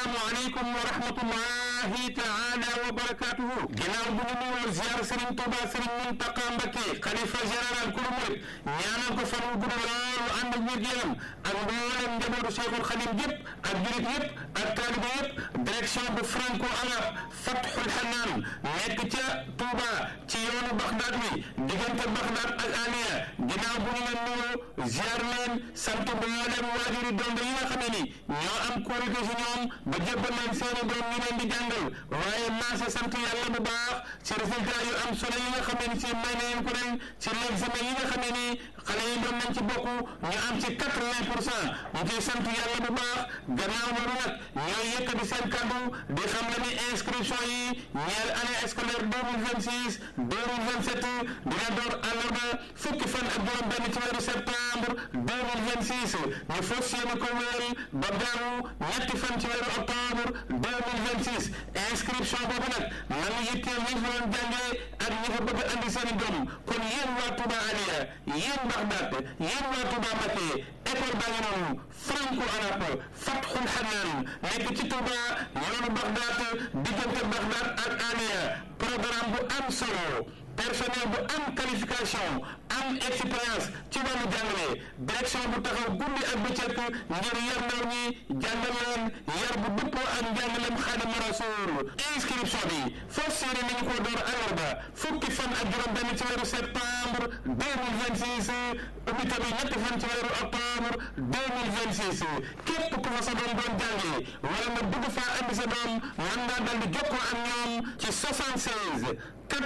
assalaamu aleykum wa rahmatullahi taala wa barakatuhu ginnaaw bu ñu nuyoo ziar Serigne Touba Serigne Mountakha Mbacké xalifa général kulu murit ñaanal ko fan wu gudd loolu ànd ak wér yaram ak mboolem njabootu Cheikhul Khadim yëpp ak julit yëpp ak taaliba yëpp direction bu franco arab Fathul Hanaan nekk ca Touba ci yoonu Baxdaad wi diggante Baxdaad ak Aliya ginnaaw bu ñu leen nuyoo ziar leen sant mboolem waajuri dongo yi nga xam ne ni ñoo am kóolute si ñoom ba jébbal leen seeni doom ñu leen di jàngal waaye maasa sant yàlla bu baax ci résultat yu am solo yi nga xam ne ni si may nañ ko ren ci l'examen yi nga xam ne ni xale yi doon nañ ci bokk ñu am ci quatre-vingt pour cent ñu ciy sant yàlla bu baax gannaaw loolu nag ñooy yëkkati seen kàddu di xam ne ni inscription yi ñeel année scolaire deux mille vingt six deux mille vingt sept dina door àllarba fukki fan ak juróom benn ci weeru septembre deux mille vingt six ñu fas yéene ko wéyal ba gaawu ñetti fan ci weeru octobre deux mille vingt six inscription boobu nag nanu yitteel ñi fa doon jàngee ak ñi fa bëgg andi seen i doom kon yéen waa Touba Aliya yéen Baxdaad yéen waa Touba Mbacké école baa ngi noonu franco arabe Fathul Hanaan nekk ci Touba yoonu Baxdaad diggante Baxdaad ak Aliya programme bu am solo personnel bu am qualification am expérience ci wàllu jàngale direction bu taxaw guddi ak bëccëg ngir yar ndaw ñi jàngal leen yar bu dëppoo ak njàngalem Xaadimu Rasuul inscription bi fas yéene nañu ko door àllarba fukki fan ak juróom benn ci weeru septembre deux mille vingt six ubbi tamit ñetti fan ci weeru octobre deux mille vingt six képp ku fa sa doom doon jàngee wala nga bëgg faa andi sa doom mën ngaa dal di jokkoo ak ñoom ci 76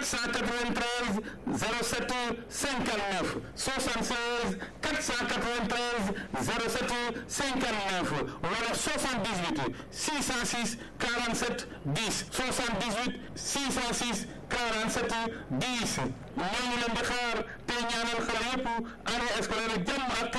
493 07 59 76 493 07 59 wala 78 606 47 10 78 606 47 10 ñooñu leen di xaar te ñaanal xale yëpp année scolaire jàmm ak